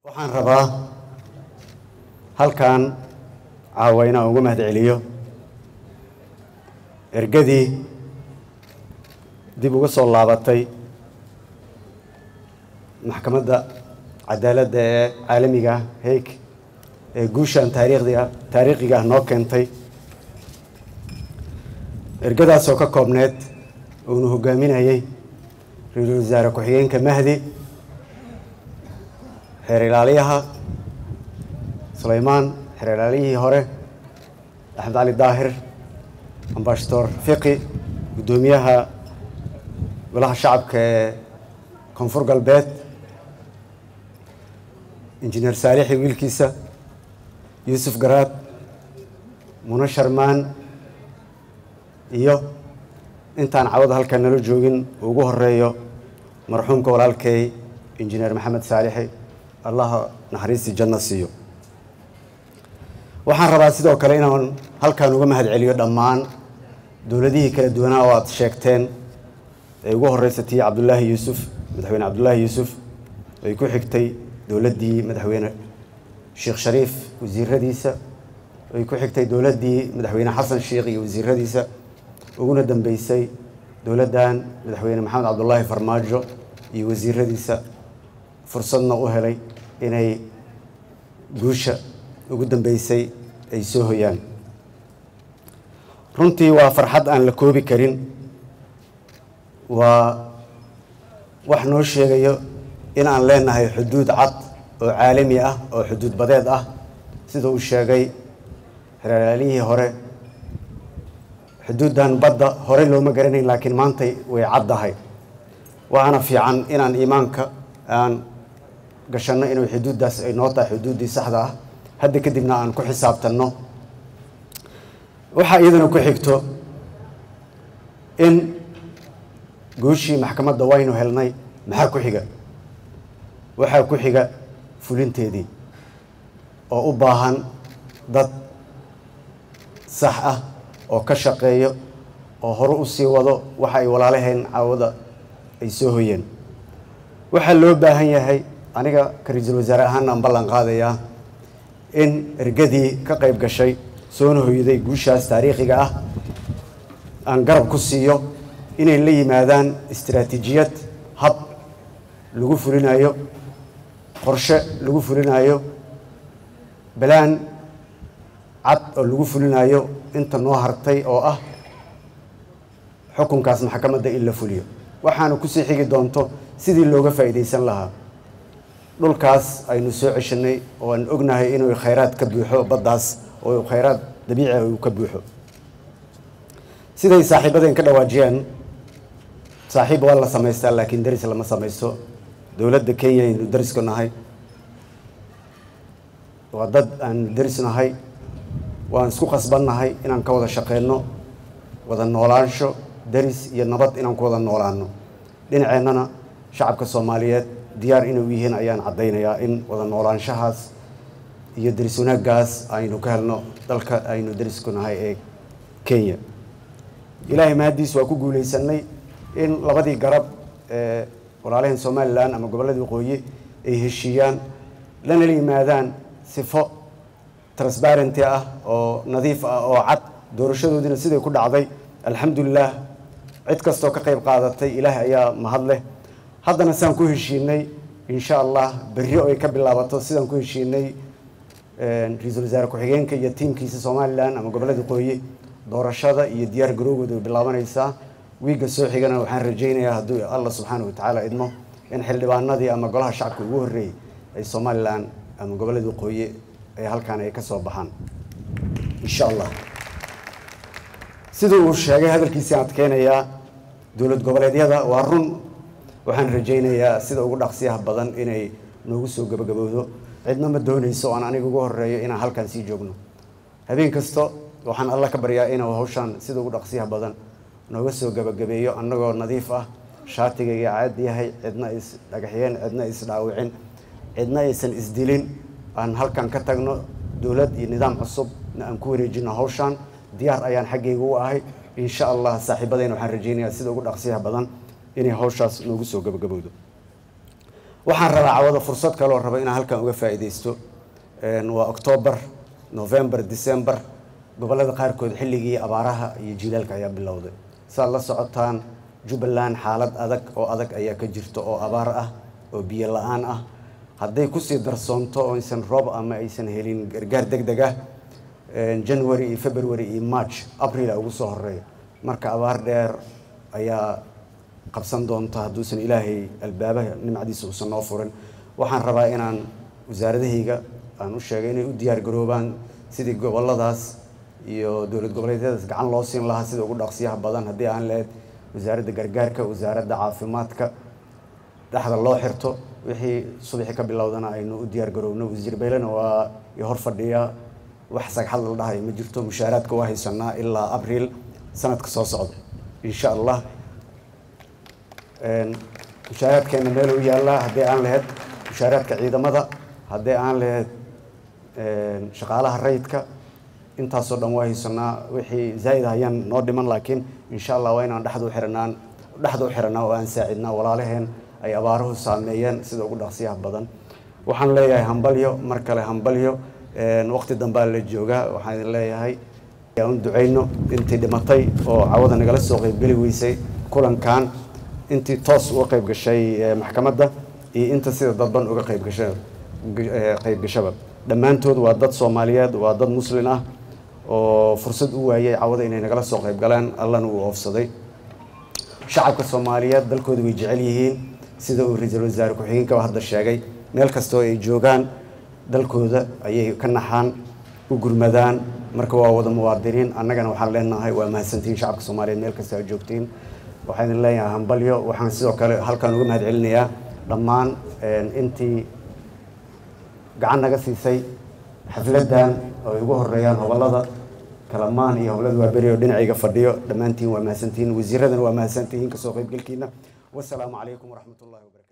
waxaan rabaa halkan caawa inaan uga mahad celiyo ergadii dib uga soo laabatay maxkamadda cadaaladda ee caalamiga ah heeg ee guushan taariikhdiga taariikhiga ah noo keentay ergadaasoo ka koobneed uunu hogaaminayay ra-iisul wasaare ku-xigeenka mahdi xeer ilaaliyaha sulaymaan xeer ilaaliyihii hore axmed cali daahir ambashadoor fiqi guddoomiyaha golaha shacabka ee koonfur galbeed injineer saalixi wiilkiisa yuusuf garaad mune sharmaan iyo intaan cawada halkan nala joogin ugu horeeyo marxuumka walaalkay injineer maxamed saalixi allaha naxariistii janno siiyo waxaan rabaa sidoo kale inaan halkan uga mahad celiyo dhammaan dowladihii kala duwanaa oo aad sheegteen ee ugu horeysa tii cabdullaahi yuusuf madaxweyne cabdullaahi yuusuf ay ku xigtay dowladdii madaxweyne sheekh shariif wasiiradiisa ay ku xigtay dowladdii madaxweyne xasan sheekh iyo wasiiradiisa uguna dambeysay dowladdan madaxweyne maxamed cabdullaahi farmaajo iyo wasiiradiisa fursadna u helay inay guusha ugu dambeysay ay soo hoyaan runtii waa farxad aan la koobi karin waa wax noo sheegayo in aan leenahay xuduud cad oo caalami ah oo xuduud badeed ah sida uu sheegay xeraalaalihii hore xuduuddan badda horey looma garanayn laakiin maantay way caddahay waxaana fiican inaan iimaanka aan gashanno inuu xuduuddaas ay noo tahay xuduuddii saxda ah hadda kadibna aan ku xisaabtanno waxaa iyadana ku xigto in guushii maxkamadda waynu helnay maxaa ku xiga waxaa ku xiga fulinteedii oo u baahan dad sax ah oo ka shaqeeyo oo hore u sii wado waxa ay walaalaheen caawada ay soo hoyeen waxaa loo baahan yahay aniga ka ra-iisul wasaare ahaana aan ballan qaadayaa in ergadii ka qayb gashay soona hoyday guushaas taariikhiga ah aan garab ku siiyo inay la yimaadaan istaraatiijiyad hab lagu fulinayo qorshe lagu fulinayo balaan cad oo lagu fulinayo inta noo hartay oo ah xukunkaas maxkamadda in la fuliyo waxaana kusii xigi doonto sidii looga faa'iidaysan lahaa dhulkaas aynu soo ceshanay oo aan ognahay inuu khayraad ka buuxo baddaas oo khayraad dabiici ah uu ka buuxo siday saaxiibadeen ka dhawaajiyeen saaxiib waa la samaystaa laakiin deris lama samaysto dowladda kenya aynu deriska nahay waa dad aan deris nahay waan isku qasbannahay inaan ka wada shaqeyno wada noolaansho deris iyo nabad inaan ku wada noolaano dhinaceennana shacabka soomaaliyeed diyaar inay u yihiin ayaan caddaynayaa in wada noolaanshahaas iyo deris wanaaggaas aynu ka helno dalka aynu derisku nahay ee kenya ilaahay mahaddiis waa ku guulaysanay in labadii garab ee walaalaheen somalilan ama gobolladii waqooyi ay heshiiyaan lana la yimaadaan sifo transparenty ah oo nadiif ah oo cad doorashadoodiina siday ku dhacday alxamdulilah cid kastoo ka qayb qaadatay ilaahay ayaa mahad leh haddana sidaan ku heshiinay insha allah berri oo ay ka bilaabato sidaan ku heshiinay ra-iisul wasaare ku-xigeenka iyo tiimkiisa somalilan ama gobollada waqooyi doorashada iyo diyaar garoogooda way bilaabanaysaa wiigga soo xigana waxaan rajaynayaa hadduu allah subxaana wa tacaala idmo in xildhibaanadii ama golaha shacabka ugu horreeyey ay somalilan ama gobollada waqooyi ay halkaan ay ka soo baxaan insha allah siduu uu sheegay hadalkiisii aan adkeynayaa dowlad goboleedyada waa run waxaan rajaynayaa sida ugu dhaqsiyaha badan inay noogu soo gabagabowdo cidna ma doonayso oo aan aniga ugu horeeyo inaan halkan sii joogno habeen kasta waxaan alla ka baryaa inuu hawshaan sida ugu dhaqsiyaha badan nooga soo gabagabeeyo annagoo nadiif ah shaatigayga caad yahay cidna is dhagaxyeen cidna is dhaawicin cidna aysan isdilin aan halkan ka tagno dowlad iyo nidaam cusubna aan ku wareejino hawshaan diyaar ayaan xaggayga u ahay insha allah saaxiibadeen waxaan rajaynayaa sida ugu dhaqsiyaha badan inay hawshaas noogu soo gabagabowdo waxaan rabaa cawada fursad kaloo raba inaan halkan uga faa'iidaysto waa octoobar november december gobollada qaarkood xilligii abaaraha iyo jiilaalka ayaa bilowday saad la socotaan jubbaland xaalad adag oo adag ayaa ka jirta oo abaar ah oo biyo la-aan ah hadday kusii darsoonto oo aysan roob ama aysan helin gargaar deg deg ah january iyo february iyo march april a ugu soo horeeya marka abaar dheer ayaa qabsan doonta hadduusan ilaahay albaabaha nimcadiisa uusan noo furin waxaan rabaa inaan wasaaradahayga aan u sheegay inay u diyaar garoobaan sidii goboladaas iyo dowlad goboleedyadaas gacan loo siin lahaa sida ugu dhaqsiyaha badan haddii aan lahayd wasaaradda gargaarka wasaaradda caafimaadka dhexda loo xirto wixii subaxii ka bilowdana aynu u diyaar garoobno wasiir baylena waa i hor fadhiya wax sagxad la dhahayo ma jirto mushaaraadka waa haysanaa ilaa abriil sanadka soo socda insha allah mushaaraadkeena meel u yaallaa haddii aan lahayd mushaaraadka ciidamada haddii aan lahayd shaqaalaha rayidka intaasoo dhan waa haysanaa wixii zaa'id hayaan noo dhiman laakiin insha allah waa inaan dhexda u xiranaan dhexda u xiranaa oo aan saacidnaa walaalaheen ay abaaruhu saameeyeen sida ugu dhaqsiyaha badan waxaan leeyahay hambalyo mar kale hambalyo waqti dambaa la joogaa waxaan idin leeyahay un ducayno intii dhimatay oo cawada nagala soo qeybgeli weysay kulankan intii toos uga qeyb gashay maxkamadda iyo inta sida dadban uga qeybgasha qeybgashaba dhammaantood waa dad soomaaliyeed waa dad muslin ah oo fursad u waayay cawada inay nagala soo qeyb galaan allana uu oofsaday shacabka soomaaliyeed dalkooda way jecel yihiin sida uu ra-iisul wasaare ku-xigeenkaba hadda sheegay meel kastoo ay joogaan dalkooda ayay ka naxaan u gurmadaan marka waa wada muwaadiniin annagana waxaan leenahay waa mahadsantihiin shacabka soomaaliyeed meel kasta aad joogtiin waxaan idin leeyahay hambalyo waxaan sidoo kale halkan uga mahad celinayaa dhammaan intii gacan naga siisay xafladdan oo ay ugu horeeyaan hobolada kalamaan iyo hobolada waaberi oo dhinacayga fadhiyo dhammaantiin waa mahadsantihiin wasiiradana waa mahadsantihiin kasoo qaybgalkiina wasalaamu calaykum waraxmat ullahi wabarakatu